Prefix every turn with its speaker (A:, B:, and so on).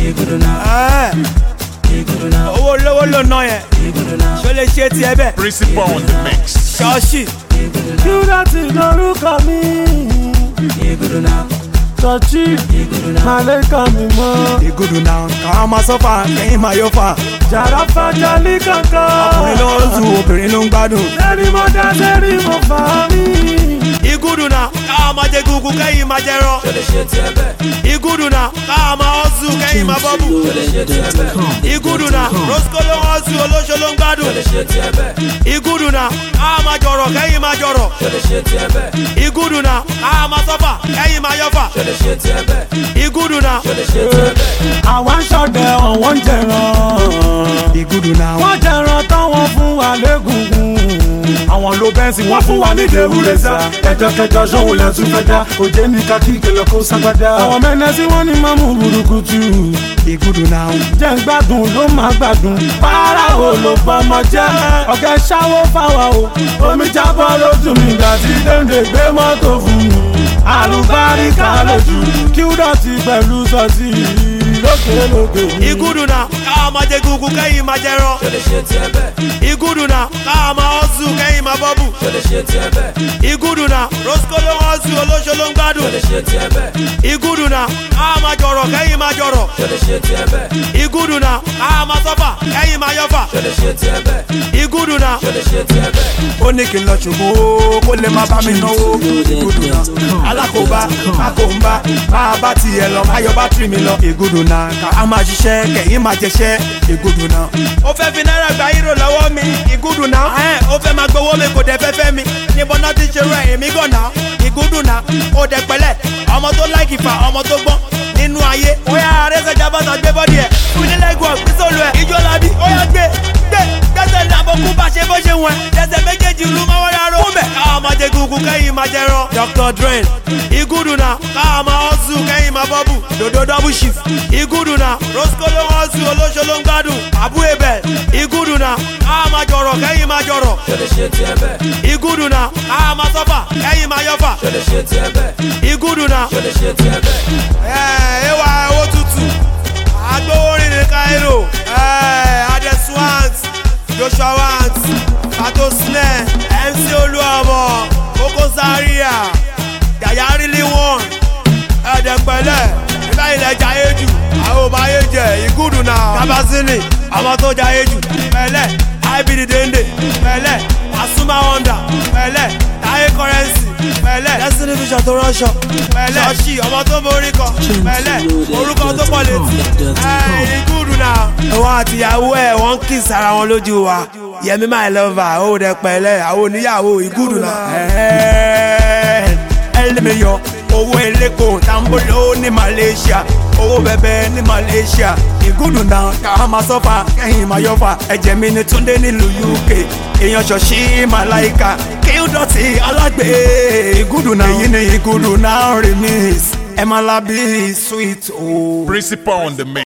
A: Ẹ́, owó lówó ló ná yẹn ṣó lè ṣe tiẹ̀ bẹ́ẹ̀
B: Principal on the mix.
A: ṣọ́ọ̀ṣì
C: Kúrọ́tì lórúkọ mi. Tọ́jú Màlẹ́kà mi mọ́.
A: ìgúdù náà káwọn máa sọ́fà kẹ́yìn máa yọ fà
C: Jàrá fàjálì kankan.
A: ọkùnrin ló ń tu obìnrin ló ń gbádùn.
C: Sẹ́rí mo dá sẹ́rí mo fà mí.
A: ìgúdù náà káwọn máa jẹ gúgú kẹ́yìn máa jẹ rán. ìgúdù náà káwọn máa ọ́sù kẹ́yìn máa bọ́bù. ìgúdù náà rosco ló ń ọ́sù olóṣó ló ń gbádùn. ìgúdù náà káwọn máa jọ̀rọ̀ kẹ́yìn máa jọ̀rọ̀. ìgúdù náà káwọn máa sọ́fà kẹ́yìn máa yọ̀fà. ìgúdù náà.
C: Àwa ń ṣọ̀dẹ̀ ọ̀wọ́n ń jẹran.
A: ìgúdù náà.
C: Wọ́n jẹran táwọn fún wa légungun. Àwọn ló bẹ́ǹsì wọ́n fún wa ní ìdèwúrẹ́ sá. Ẹ̀jọ̀kẹjọ ṣòwò lẹ́tún fẹ́ dá. Òjé ní kakí ìkẹlẹ̀ kó ságbádá. Àwọn mẹ́nẹ́sí wọ́n ní máa mú burúkutu.
A: ìgúdù náà.
C: Jẹ́ ń gbádùn ló máa gbádùn. Para wo ló bọ́mọ jẹ́? Ọ̀gá ṣáwó fáwa o. Omi jábọ́ lójú mi gbà tí Dèndé gbé mọ́tò fún mi. Àlùbáríkà lójú. Kí ó dọ̀tí pẹ̀lú sọ́ọ̀tì lókè lókè.
A: ìgúdù náà káwọn máa jẹ gúgú kẹ́yìn máa jẹ rán. ìgúdù náà káwọn máa ọ́sù kẹ́yìn máa bọ́bù. ìgúdù náà rosco ló ń ọ́sù olóṣó ló ń gbádùn. ìgúdù náà káwọn máa jọ̀rọ̀ kẹ́yìn máa jọ̀rọ̀. ìgúdù náà káwọn máa sọ́fà kẹ́yìn máa yọ̀fà. ìgúdù náà. ó ní kí n lọ ṣògo kó lè má bá mi náwó. ìgúdù náà alákòóbá akóńbá máa bá tiẹ̀ lọ máa yọ bátìrì mi lọ. ìgúdù náà ká a máa ṣiṣẹ́ kẹ̀yìn máa jẹṣẹ́. ìgúdù náà. ó fẹ́ fi náírà gba hírò lọ́wọ́ mi. ìgúdù náà. ẹ̀ ó fẹ́ máa gbowó mi kò dẹ̀ fẹ́ fẹ́ mi. níbo náà ti ṣerú ẹ̀ èmi gàn náà. ìgúdù náà. ó dẹ̀ pẹ̀lẹ́ ọmọ tó láìkì fà ọmọ tó gbọ́n nínú ayé. ó yà arẹ́sẹ̀já bàtà gbé bọ́dì ẹ̀. fún ilé lẹ́gùn ọ̀gbísọ̀lù ẹ̀. ìjọ làbí ó yà gbé gbé gbẹ́sẹ̀ ní àbọ̀kú bá ṣe bó ṣe wọ̀n ẹsẹ̀ méjèèjì ló máa wọ́n rárá. kúmbẹ̀ káwọn máa jẹ gúgú kẹ́yìn máa jẹ rán. dr drain igudu na káwọn máa ọ́sù kẹ́yìn máa bọ́bù dodo double shift. igudu na rosco ló ń ọ́sù olóṣó ló ń gbádùn. abu ebel igudu na káwọn máa jọ̀rọ̀ kẹ́yìn máa jọ̀rọ̀. igudu na káwọn máa sọ́fà kẹ́yìn máa yọ̀fà. igudu na. ẹ ẹ wá owó tútù agbowórin ní cairo adeswant joshua want fato snare mc olúọmọ kókó zaria yàyà rílí wọn ẹ̀ẹ́dẹ̀pẹ̀lẹ̀ nígbà ilẹ̀ jayé jù àwọn ọba ayé jẹ ìgúdù náà kábàsínì ọmọ tó jayé jù pẹ̀lẹ́ ibd dende pẹ̀lẹ́ asuma honda pẹ̀lẹ́ táyé kọrẹ́nsì pẹ̀lẹ́ destiny vision tó ránṣọ pẹ̀lẹ́ ṣọ́ọ̀ṣì ọmọ tó borí kan pẹ̀lẹ́ orúkọ tó pọ̀ létí ẹ̀ ìgúdù náà. wọn àtìyàwó ẹ wọn kì í sára wọn lójú wa yẹmi my lover ó dẹ pẹ̀lẹ́ àwọn oníyàwó ìgúdù náà. ẹlẹ́mìíyọ owó eléko tambolo ní malaysia owó bẹbẹ ní malaysia ìgúdù náà ká máa sọ́fà kẹ́yìn máa yọ̀fà ẹ̀jẹ̀ mi ní túndé nílùú uk èèyàn ṣọ̀ṣì màláìka kí ó dọ̀tí alágbè ìgúdù náà èyí ni ìgúdù náà remix ẹ̀ máa lábí sweet o.
B: Principal on the mix.